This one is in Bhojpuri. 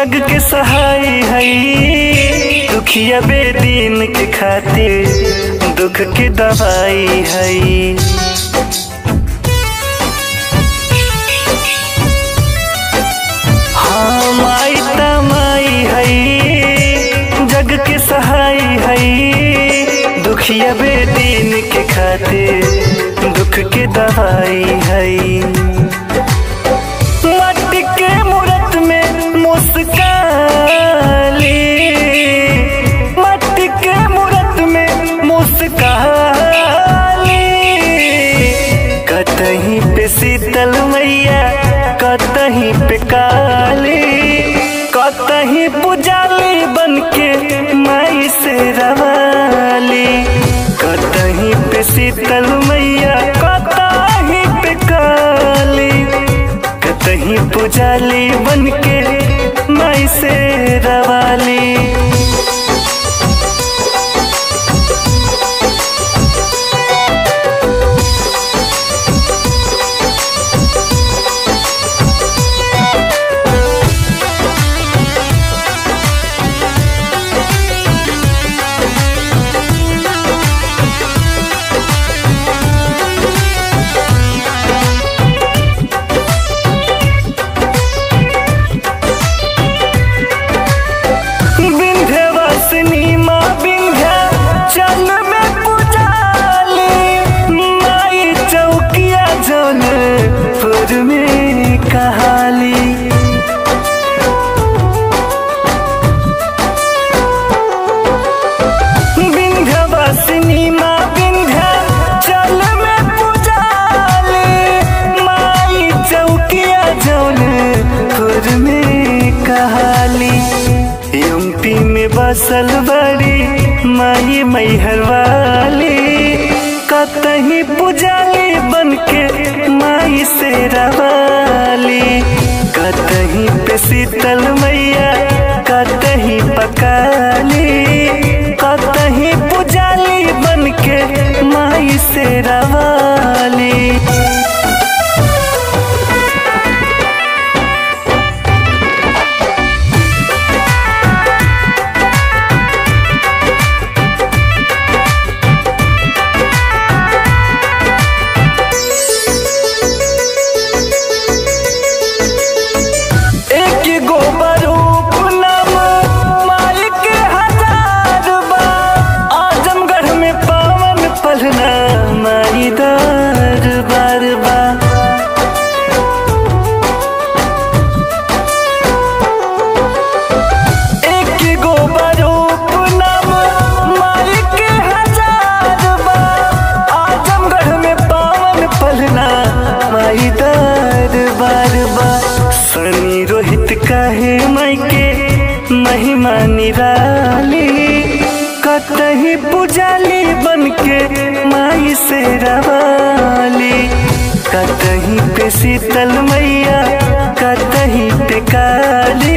जग के सहाय हई दुखिया बेदीन के खातिर दुख के दवाई हई हाँ माई तमाई हई जग के सहाय हई दुखिया बेदीन के खातिर दुख के दवाई हई मट्टी के मूरत में मुस्काली मट्टी के मूरत में मुस्काली कतहीं पे शीतल मैया कतहीं पे काली कतहीं पुजाली बन के माई से रवाली कतहीं पे शीतल मैया कतहीं पे काली कतहीं पुजाली बन के माई से रवाली विंध्यवासिनी माँ विंध्या चल में पुजाली माई चौकिया जन फुर में कहाली विंध्यवासिनी माँ विंध्या चल में पुजाली माई चौकिया जन फुर में कहाली एमपी में बसल बड़ी माई मैहर वाली कतहीं पुजाली बन के माई से रवाली कतहीं पे शीतल मैया कतहीं पकाली कतहीं पुजाली बन के माई से रवाली एक गो बरूप नाम मालिक हजार बा आजमगढ़ में पावन पलना माई दरबार बा एक गो बरूप नाम मालिक हजार बा आजमगढ़ में पावन पलना माई दरबार बा सनी रोहित काहे माई के महिमा निराली कतही पुजाली बन के माई से रवाली कतही पे शीतल मैया कतही पे काली